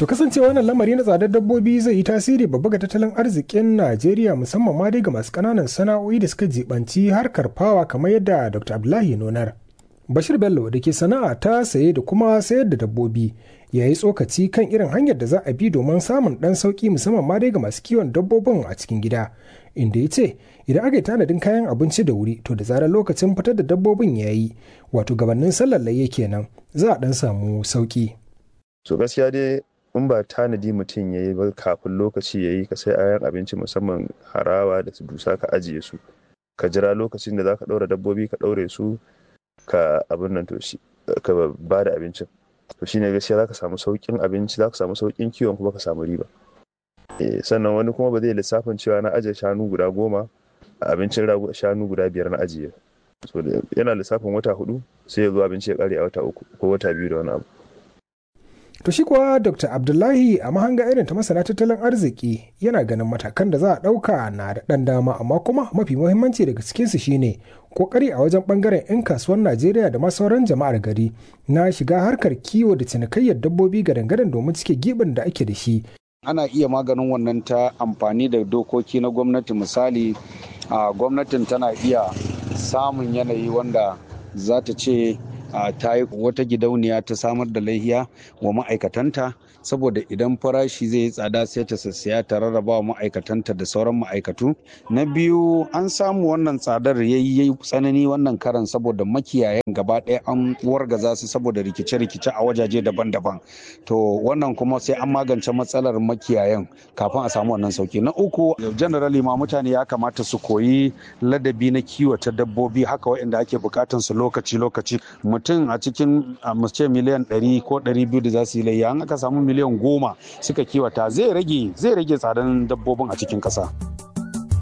To kasancewa wannan lamari na tsadar dabbobi zai yi tasiri babba ga tattalin arzikin Najeriya musamman ma dai ga masu ƙananan sana'o'i da suka jibanci harkar fawa kamar yadda Dr. Abdullahi Nonar. Bashir Bello da ke sana'a ta saye da kuma sayar da dabbobi ya yi tsokaci kan irin hanyar da za a bi domin samun ɗan sauƙi musamman ma dai ga masu kiwon dabbobin a cikin gida. Inda ya ce idan aka yi tanadin kayan abinci da wuri to da zarar lokacin fitar da dabbobin ya yi wato gabanin sallar layya kenan za a ɗan samu sauƙi. So gaskiya dai in ba tanadi mutum ya yi ba kafin lokaci ya yi ka sai ayan abinci musamman harawa da su dusa ka ajiye su ka jira lokacin da za ka ɗaura dabbobi ka ɗaure su ka abin nan to shi ka ba da abincin to shine gaskiya za ka samu sauƙin abinci za ka samu sauƙin kiwon kuma ka samu riba sannan wani kuma ba zai lissafin cewa na ajiye shanu guda goma a abincin shanu guda biyar na ajiye so yana lissafin wata hudu sai ya zo abinci ya kare a wata uku ko wata biyu da wani abu To shi kuwa Dr. Abdullahi a mahanga irin ta masana tattalin arziki yana ganin matakan da za a ɗauka na da ɗan dama amma kuma mafi muhimmanci daga cikinsu shine kokari a wajen ɓangaren 'yan kasuwar Najeriya da ma sauran jama'ar gari na shiga harkar kiwo da cinikayyar dabbobi gadan-gadan domin cike gibin da ake da shi. Ana iya maganin wannan ta amfani da dokoki na gwamnati misali gwamnatin tana iya samun yanayi wanda za ta ce ta yi wata gidauniya ta samar da laihiya wa ma'aikatanta saboda idan farashi zai yi tsada sai ta sassaya ta rarraba wa ma'aikatanta da sauran ma'aikatu na biyu an samu wannan tsadar ya yi tsanani wannan karan saboda makiyayan gaba ɗaya an wargaza su saboda rikice-rikice a wajaje daban-daban to wannan kuma sai an magance matsalar makiyayan kafin a samu wannan sauki na uku generally ma mutane ya kamata su koyi ladabi na kiwata dabbobi haka waɗanda ake bukatan su lokaci-lokaci mutum a cikin ce miliyan 100 ko 200 da za su yi layya an aka samu miliyan goma suka kiwata zai rage zai rage tsadan dabbobin a cikin ƙasa.